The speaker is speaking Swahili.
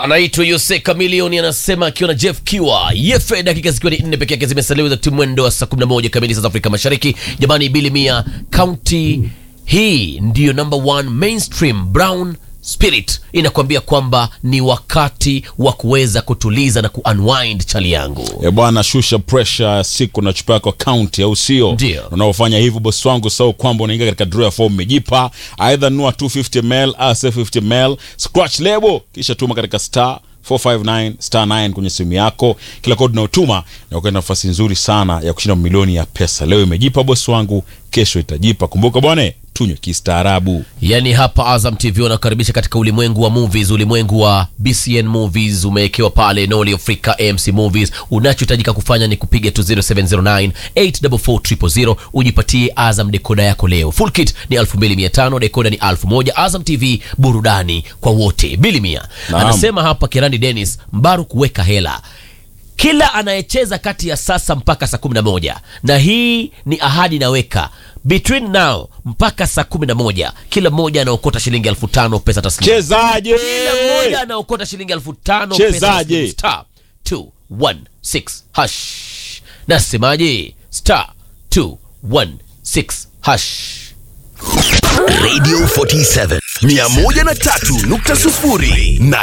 anaitwa Yose Kamilioni anasema akiwa na Jeff Kiwa Yefe, dakika zikiwa ni nne peke yake zimesalia za mwendo wa saa 11 kamili saa za Afrika Mashariki. Jamani, Bilimia County hii ndiyo number one mainstream brown spirit inakwambia kwamba ni wakati wa kuweza kutuliza na kuunwind chali yangu. E bwana, shusha pressure siku na chupa yako kaunti, au sio? Ndio. Unaofanya hivyo bosi wangu, sau kwamba unaingia katika draw ya form umejipa, aidha nunua 250 ml au 750 ml, scratch lebo, kisha tuma katika star 459 star 9 kwenye simu yako. Kila kodi unayotuma na ukaenda nafasi nzuri sana ya kushinda milioni ya pesa. Leo imejipa bosi wangu, kesho itajipa. Kumbuka bwana, tunywe kistaarabu. Yaani hapa Azam TV wanakaribisha katika ulimwengu wa movies, ulimwengu wa BCN movies umewekewa pale Noli Africa AMC movies. Unachohitajika kufanya ni kupiga tu 0709 844 ujipatie Azam dekoda yako leo. Full kit ni 2500, dekoda ni 1000. Azam TV burudani kwa wote. Bilimia Naam. anasema hapa Kerani Dennis Mbaru kuweka hela kila anayecheza kati ya sasa mpaka saa 11 na hii ni ahadi naweka between now mpaka saa 11 kila mmoja anaokota shilingi elfu tano pesa taslimu Chezaje? kila mmoja anaokota shilingi elfu tano pesa Chezaje? taslimu. star 216 hash nasemaje star 216 hash Radio 47 103.0 na